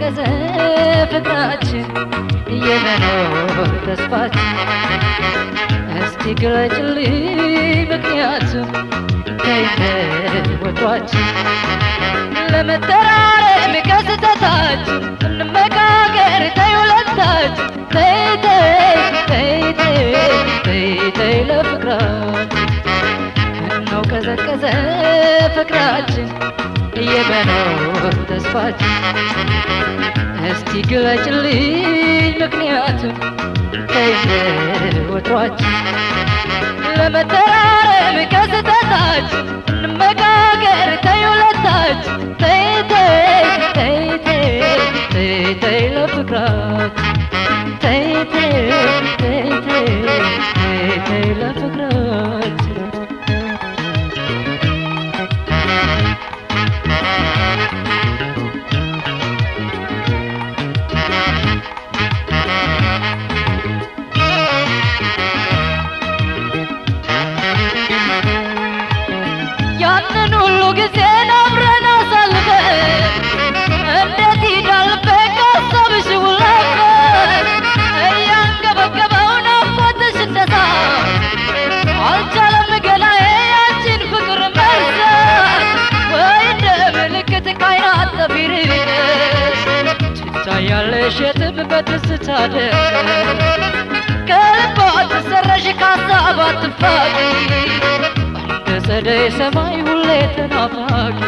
ቀዘቀዘ ፍቅራችን የመኖር ተስፋችን እስቲ ግለጭልኝ ምክንያቱም ከይወቷችን ለመተራረም ከስተታችን እንመካከር ተይ ሁለታችን ተይ ተይ ተይ ተይ ተይ ተይ ለፍቅራችን ምነው ቀዘቀዘ ፍቅራችን የመኖር ተስፋችን እስቲ ግለጭልኝ ምክንያቱም ከይወቷችን ለመተራረም ከስተታችን እንመካከር ተይ ሁለታችን ተይ ተይ ተይ ተይ ተይ ተይ ለፍቅራችን ተይ ተይ ተይ ተይ ተይ ተይ ለፍቅራችን ያንን ሁሉ ጊዜ አብረን አሳልፈን እንዴት ይዳልበን ካሰብሽ ውለፈን እያንገበገበው ናፍቆትሽ እንደዛ አልቻለም ገላዬ ያንቺን ፍቅር መርሳት ወይ እንደ ምልክት ካይናት ጠፊርሽ ትታያለሽ የትም በትዝታ ደር ከልቧ ትሰረሽ ካሳብ አትፋቂ እንደ ጸደይ ሰማይ ሁሌ ተናፋቂ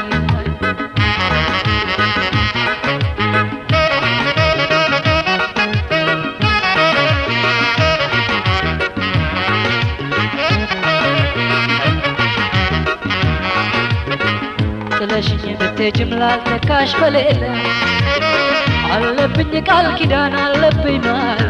ጥለሽኝ ብትሄጂም ላልተካሽ በሌለ አለብኝ ቃል ኪዳን አለብኝ ማለ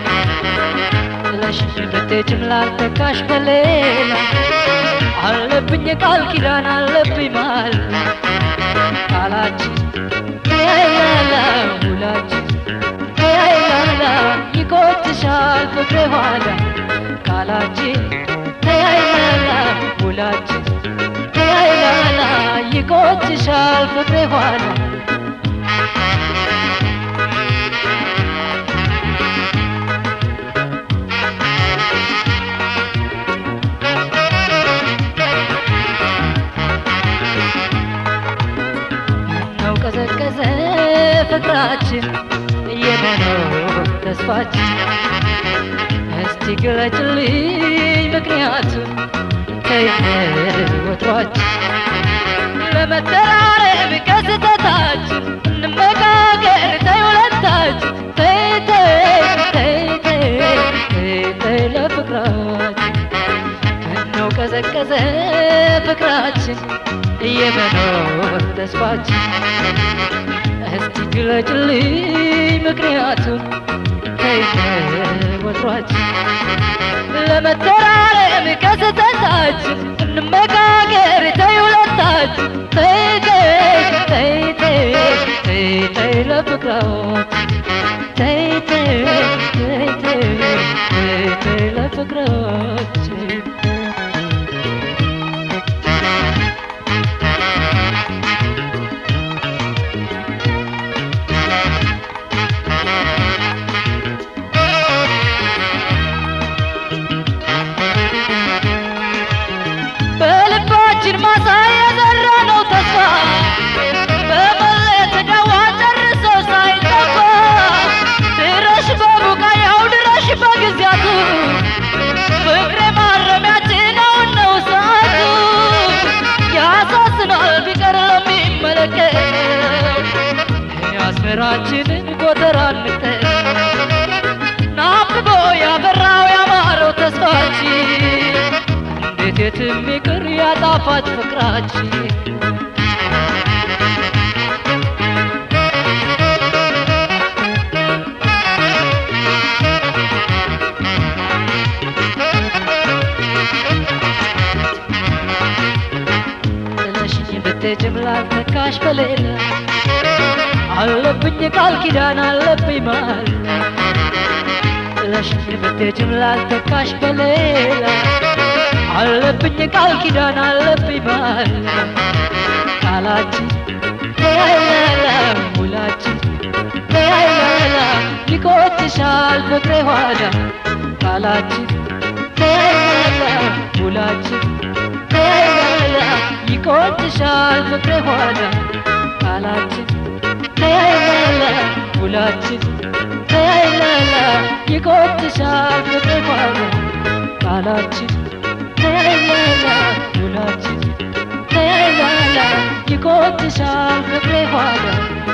ጥለሽኝ ብትሄጂም ላልተካሽ በሌላ አለብኝ ቃል ኪዳን አለብኝ ማለ ቃላችን ያይላላ ውላችን ያይላላ ይቆጭሻል ፍቅሬ ኋላ ቃላችን ያይላላ ውላችን ያይላላ ይቆጭሻል ፍቅሬ ኋላ ነው ቀዘቀዘ ፍቅራችን የመኖር ተስፋችን እስቲ ግለጭልኝ ምክንያቱም ከይወቷችን ለመተራረም ከስተታችን እንመካከር ተይ ሁለታችን ተይ ተይ ተይ ተይ ተይ ተይ ለፍቅራችን ምነው ቀዘቀዘ ፍቅራችን የመኖር ተስፋችን እስቲ ግለጭልኝ ምክንያቱም ከይወቷችን ለመተራረም ከስተታችን እንመካከር ተይ ሁለታችን ተይ ተይ ተይ ተይ ተይ ተይ ለፍቅራችን ተይ ተይ ተይ ተይ ተይ ተይ ለፍቅራችን በልባችን ማሳ የዘራነው ተስፋ በመለየት ዳዋ ጨርሶ ሳይጠፋ ድረሽ በቡቃያው ድረሽ በጊዜያቱ ፍቅሬ ማረሚያችን አሁን ነው ሰዓቱ ያሳዝናል ቢቀር ለሚመለከት የአስመራችንን ጎተራ እንተን ናብቦ ያበራው ያማረው ተስፋችን እንዴት የትም ይቅር ያጣፋጭ ፍቅራችን ጥለሽኝ ብትሄጂም ላልተካሽ በሌላ አለብኝ ቃል ኪዳን አለብኝ ማል ጥለሽኝ ብትሄጂም ላልተካሽ በሌላ አለብኝ ቃል ኪዳን አለብኝ ማል ቃላችን ተያያላ ውላችን ፍቅሬ ኋላ ቃላችን ተያይላላ ውላችን ተያይላላ ይቆጭሻል ፍቅሬ ኋላ ቃላችን ተያይላላ ውላችን ተያይላላ ይቆጭሻል ፍቅሬ ኋላ ቃላችን ተያይላላ ውላችን ተያይላላ ይቆጭሻል ፍቅሬ ኋላ